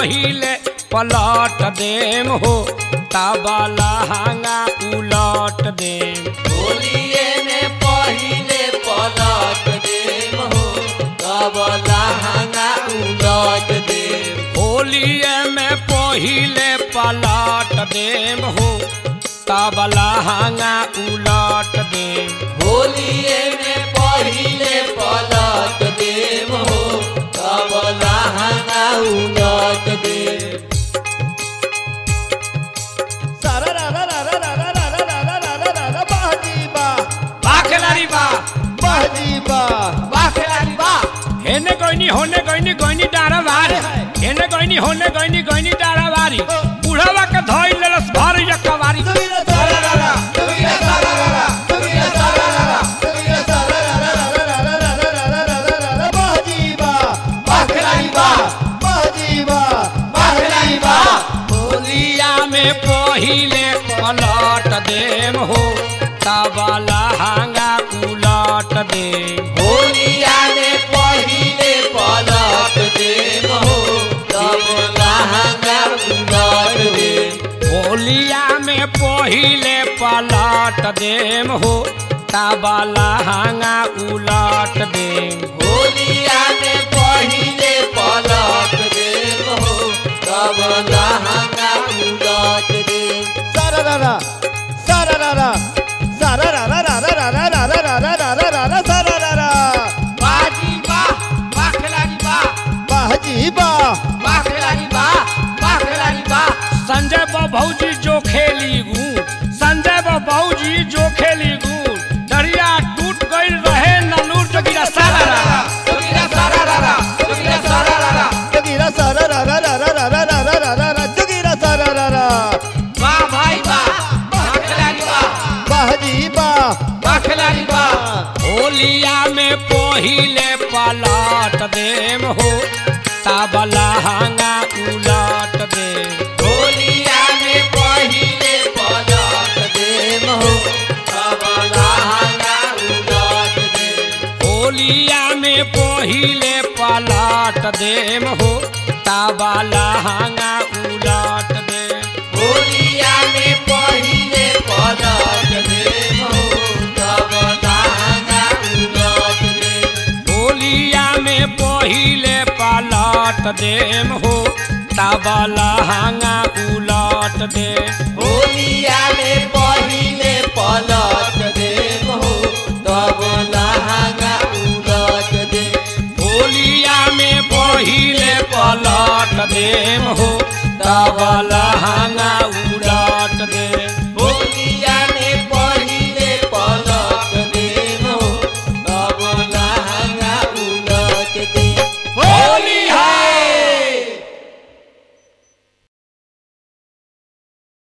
पहिले पलट देम हो तबला हांगा उलट देम होलिए में पहिले पलट देम हो तब लहंगा उलट देम होलिए में पहिले पलट देम हो तबला हांगा उलट देम होलिए में पहिले पलट देम हो तब लहंगा उलट देम बा खिलाड़ी बा वाह खिलाड़ी वाह हेने गइनी होने गइनी गइनी डारा बारी हेने गइनी होने गइनी गइनी डारा बारी बुढ़ावा के धइल लेलस भर यकवारी वाह खिलाड़ी वाह वाह खिलाड़ी वाह होलिया में पहिले पलट देम हो तबला हांगा उलट देम होलिया में पहिले पलट देम हो तब लहंगा उलट देम होलिया में पहिले पलट देम हो तबला हांगा उलट देम होलिया में पहिले पलट देम हो तब लहंगा उलट देम बाजी वाह वाह खिलाड़ी वाह वाह खिलाड़ी वाह वाह खिलाड़ी वाह संजय बाबूजी जो खेली गू संजय बाबूजी जो खेली गू दरिया टूट गई रहे नलूर जगिरा सारा रा। जोगिरा सारा रारा जोगिरा सारा रारा वाह भाई वाह वाह खिलाड़ी वाह वाह खिलाड़ी वाह होलिया में पहिले पलट देम हो तबला हांगा उलट देम होलिया में पहिले पलट देम हो तब लहंगा उलट देम होलिया में पहिले पलट देम हो तबला हांगा उलट देम होलिया में पहिले पलट देम हो तब लहंगा उलट देम होलिया में पहिले पलट देम हो तबला हांगा उलट देम होलिया में पहिले पलट देम हो तब लहंगा उलट देम होलिया में पहिले पलट देम हो तबला हांगा